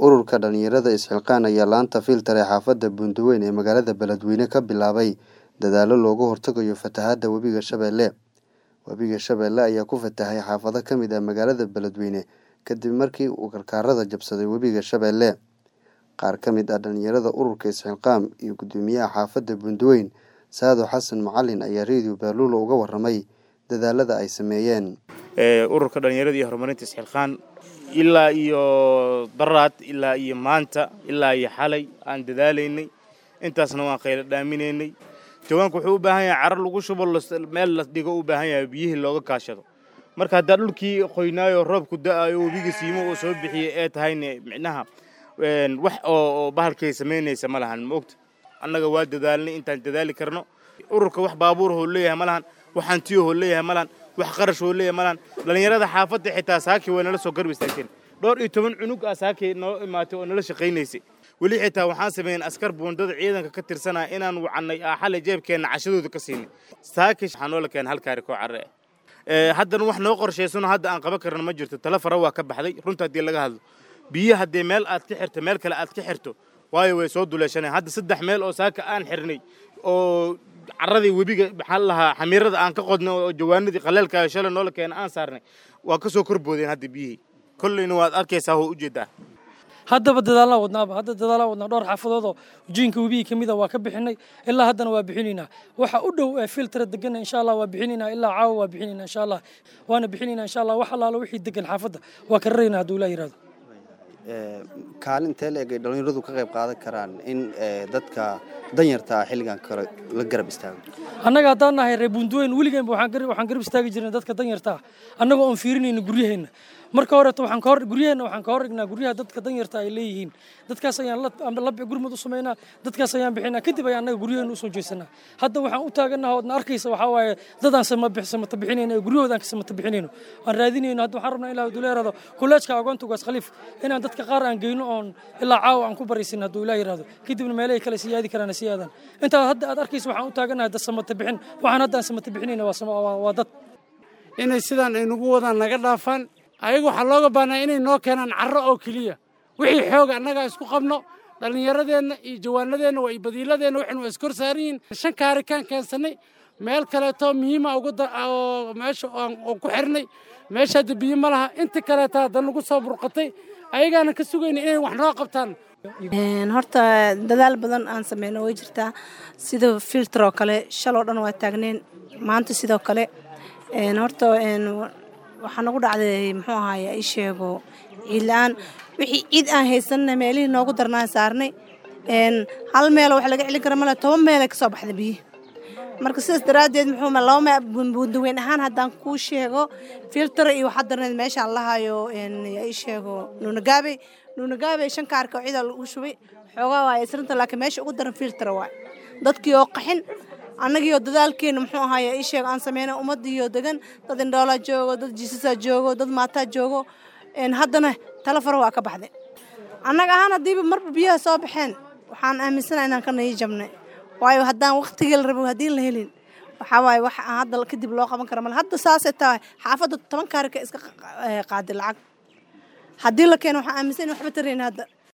Ururka dhalinyarada isxilqaan ayaa laanta filter ee xaafadda Buunduweyn ee magaalada Beledweyne ka bilaabay dadaallo looga hortagayo fatahaadda webiga Shabeelle. Webiga Shabeelle ayaa ku fatahay xaafado ka mid ah magaalada Beledweyne kadib markii uu karkarada jabsaday webiga Shabeelle. Qaar ka mid ah dhalinyarada ururka isxilqaan iyo guddoomiyaha xaafadda Buunduweyn Saado Xasan Macalin ayaa Radio Baaluula uga warramay dadaalada ay sameeyeen. ururka dhalinyarada iyo horumarinta isxilqaan ilaa iyo daraad ilaa iyo maanta ilaa iyo xalay aan dadaalaynay intaasna waan khayla dhaaminaynay jawaanku wuxuu u baahan yahay carar lagu shubo meel la dhigo u baahan yahay biyihii looga kaashado marka haddaa dhulkii qoynaayo roobku da'ayo webiga siimo uu soo bixiyey ee tahayne micnaha wax oo bahalkay samaynaysa ma lahan maogta annaga waa dadaalnay intaan dadaali karno ururka wax baabuurahoo leeyahay ma lahan wax hantiyahoo leeyahay ma lahan wax qarashoo leeyahay ma lahan dhallinyarada xaafadda xitaa saaki way nala soo garb istaagteen dhowr iyo toban cunug ah saaki noo imaatay oo nala shaqaynaysay weli xitaa waxaan sameeyeen askar buundada ciidanka ka tirsanaya inaan wacannay xalay jeebkeenna cashadooda ka siinay saaki waxaa noola keenay hal kaari koo carre ah haddana wax noo qorshaysano hadda aan qaban karna ma jirto tala fara waa ka baxday runta haddii laga hadlo biyo haddii meel aad ka xirto meel kale aad ka xirto waayo way soo duleeshaneen hadda saddex meel oo saaka aan xirnay oo carradii webiga maxaa la lahaa xamiirada aan ka qodnay oo jawaanadii qaleelka shalay noola keena aan saarnay waa ka soo korboodeen hadda biyihii kollayna waad arkaysaa oo ujeedaa haddaba dadaallaan wadnaaba hadda dadaallaan wadnaa dhowr xaafadood oo ujiinka webigii ka mida waa ka bixinay ilaa haddana waa bixinaynaa waxa u dhow ee filtera degana insha allah waa bixinaynaa ilaa caawa waa bixinaynaa insha allah waana bixinaynaa insha allah wax allaalo wixii degan xaafadda waa ka raraynaa hadduu ilaa yidhahdo kaalintee leeg ay dhalinyaradu ka qayb qaadan karaan in dadka danyarta ah xilligan kale la garab istaago annaga haddaan nahay reer buunduweyn weligeenba waxaan garab istaagi jirnay dadka danyarta ah annagoo oon fiirinayna guryaheenna marka horeeto waxaan ka hor guryaheenna waxaan ka hor dhignaa guryaha dadka danyarta ay leeyihiin dadkaas ayaan la gurmud u samaynaa dadkaas ayaan bixinaa kadib ayaan annaga guryaheenna usoo jeesanaa hadda waxaan u taaganaha oodna arkaysa waxaa waaye dadaan samata bixinayno ee guryahoodaan ka samata bixinayno aan raadinayno hadda waxaan rabnaa ilaa hadduu yidhahdo kuleejka agoonta ugaas khaliif inaan dadka qaar aan geyno oon ilaa caawa aan ku baraysin hadduu ilaa yidhahdo kadibna meelahay kale sii yaadi karaan sii aadaan intaa hadda aad arkaysa waxaan u taaganahay dad samata bixin waxaan hadda aan samata bixinayna waa dad inay sidaan ay nagu wadaan naga dhaafaan ayaga waxaa looga baahnaa inay noo keenaan carro oo keliya wixii xooga annagaa isku qabno dhallinyaradeenna iyo jawaanadeenna waa iyo badiiladeenna waxaynu waa iskor saaran yihiin shan kaarikaan keensannay meel kaleetoo muhiima oo meesha oo ku xirnay meesha hadda biyo ma laha inta kaleeta hadda nagu soo burqatay ayagaana ka sugayna inay wax noo qabtaan horta dadaal badan aan sameyno way jirtaa sida filter oo kale shaloo dhan waa taagneen maanta sidoo kale horta waxaa nagu dhacday muxuu ahaaye i sheego ciid la-aan wixii ciid aan haysanna meelihii noogu darnaan saarnay hal meelo wax laga celin kara male toban meelay ka soo baxda biyihi marka sidaas daraaddeed muxuu laba buundaweyn ahaan haddaan kuu sheego filter iyo waxaa darneed meeshaan lahayo i sheego nuunagaabey nuunagaabey shan kaarka oo ciidaa lagu shubay xoogaa waaya isrinta laakiin meesha ugu daran filter waay dadkii oo qaxin annagiioo dadaalkeena muxuu ahaaye ii sheego aan sameynay ummaddiioo degan dad indhoolaa joogo dad jiisasaa joogo dad maataa joogo haddana tala fara waa ka baxday annaga ahaan haddiiba marba biyaha soo baxeen waxaan aaminsanaha inaan ka nayi jabnay waayo haddaan wakhtigii la rabo haddii la helin waxaa waaye wax aan hadda kadib loo qaban kara male hadda saasay tahay xaafadda toban kaarika iska qaaday lacag haddii la keeno waxaan aaminsan in waxba tarayn hadda